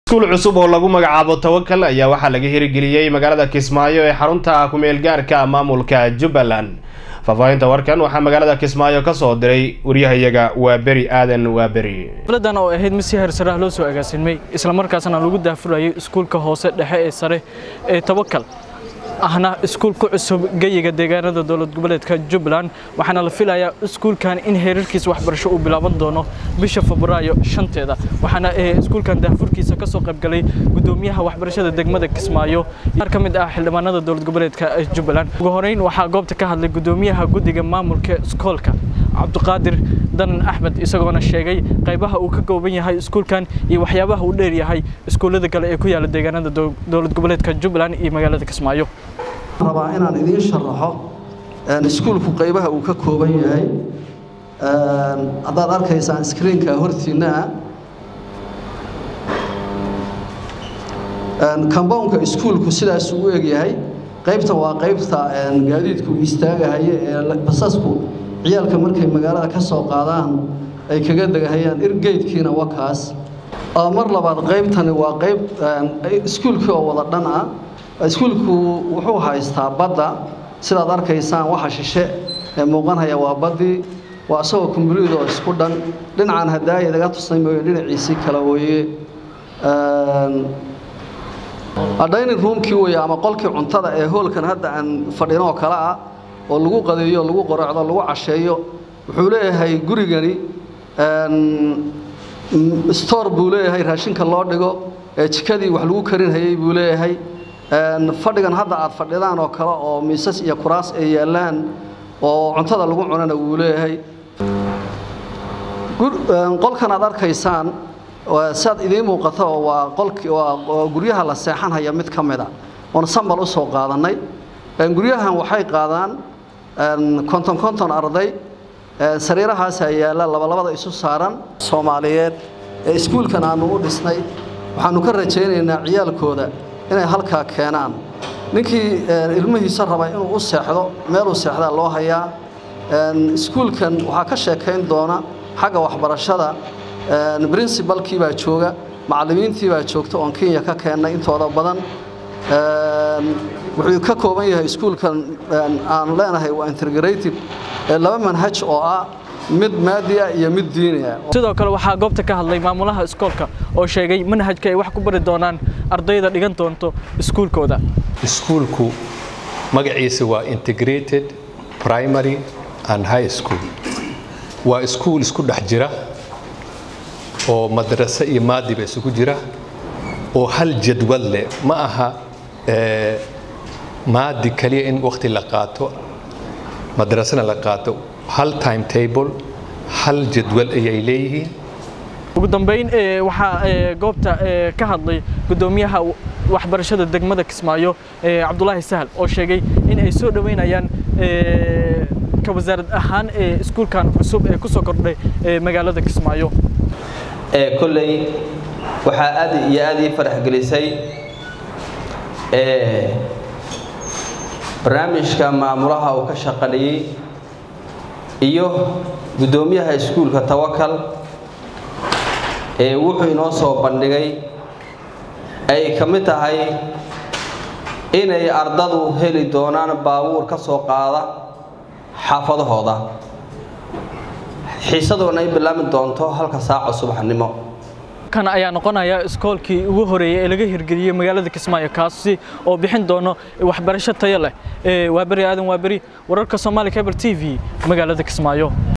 iskuul cusub oo lagu magacaabo tawakal ayaa waxaa laga hirgeliyey magaalada kismaayo ee xarunta ku-meel gaarka maamulka jubbaland faahfaahinta warkan waxaa magaalada kismaayo kasoo diray waryahayaga waa beri aadan waa beri xafladan oo ahayd mid si heersaraah loo soo agaasimay islamarkaasna lagu daafurayay iskuulka hoose dhexe ee sare ee tawakal ahna iskuul ku cusub geyiga deegaanada dowlad goboleedka jubbaland waxaana la filayaa iskuulkan in heerarkiisa waxbarasho uu bilaaban doono bisha febraayo shanteeda waxaana iskuulkan daafurkiisa ka soo qaybgalay gudoomiyaha waxbarashada degmada kismaayo qaar ka mid ah xildhibaanada dowlad goboleedka jubbaland ugu horeyn waxaa goobta ka hadlay gudoomiyaha guddiga maamulka iskoolka cabdiqaadir danan axmed isagoona sheegay qaybaha uu ka kooban yahay iskuulkan iyo waxyaabaha uu dheer yahay iskuullada kale ee ku yaala deegaanada dowlad goboleedka jubbaland iyo magaalada kismaayo rabaa inaan idiin sharaxo iskuulku qaybaha uu ka kooban yahay haddaad arkaysaan screenka hortiinna comboundka iskuulku sidaas uu egyahay qaybta waa qaybta gaadiidku istaagahaye ee basasku ciyaalka markay magaalada ka soo qaadaan ay kaga degahayaan irgeydkiina waa kaas mar labaad qaybtani waa qayb iskuulkii oo wada dhan ah iskuulku wuxuu haystaa badda sidaad arkaysaan waxa shishe ee muuqanhaya waa baddii waa isagoo kumbuliid oo isku dhan dhinacan haddaaya idaga tusnay mooye dhinaciisii kala weye dining roomkii weye ama qolkii cuntada ee hoolkan hadda aan fadhin oo kale ah oo lagu qadeeyo lagu qorocdo lagu casheeyo wuxuu leeyahay gurigani store buu leeyahay raashinka loo dhigo ee jikadii wax lagu karinhayay buu leeyahay fadhigan hadda aad fadhidaan oo kale oo miisas iyo kuraas ay yaallaan oo cuntada lagu cunana wuu leeyahay qolkan aad arkaysaan siaad idiin muuqato waa qolki waa guryaha la seexanhaya mid ka mid a oon sambal u soo qaadannay guryahan waxay qaadaan konton konton arday sariirahaasaa yaalla labalabada isu saaran soomaaliyeed ee iskuulkan aanu u dhisnay waxaanu ka rajaynaynaa ciyaalkooda inay halkaa keenaan ninkii ilmihiisa raba inuu u seexdo meeluu seexdaa loo hayaa iskuulkan waxaa ka sheekayn doona xagga waxbarashada princibalkii baa jooga macallimiintii baa joogta oon kenya ka keennay intooda badan wuxuu ka kooban yahay iskuulkan aanu leenahay waa integrative laba manhaj oo ah mid maadi ah iyo mid diini ah sidoo kale waxaa goobta ka hadlay maamulaha iskoolka oo sheegay manhajka ay wax ku bari doonaan ardayda dhigan doonto iskuulkooda iskuulku magaciisa waa integrated primary and high school waa iskuul isku dhex jira oo madrase iyo maadiba isugu jira oo hal jadwal leh ma aha maadi kaliya in waqti la qaato madrasena la qaato hal time table hal jadwal ayay leeyihiin ugu dambeyn waxaa goobta ka hadlay gudoomiyaha waxbarashada degmada kismaayo cabdulaahi sahal oo sheegay in ay soo dhoweynayaan ka wasaarad ahaan iskuulkan cusub ee kusoo kordhay magaalada kismaayo kolley waxaa aad iyo aad ii farax gelisay barnaamijka maamulaha uu ka shaqalayey iyo guddoomiyaha iskuulka tawakal ee wuxuu inoo soo bandhigay ay ka mid tahay inay ardadu heli doonaan baabuur ka soo qaada xaafadahooda xiisadoona ay bilaami doonto halka saaca subaxnimo kan ayaa noqonaya iskoolkii ugu horeeyay ee laga hirgeliyey magaalada kismaayo kaasi oo bixin doono waxbarasho tayo leh waa beri aadan waa beri wararka soomaali cable t v magaalada kismaayo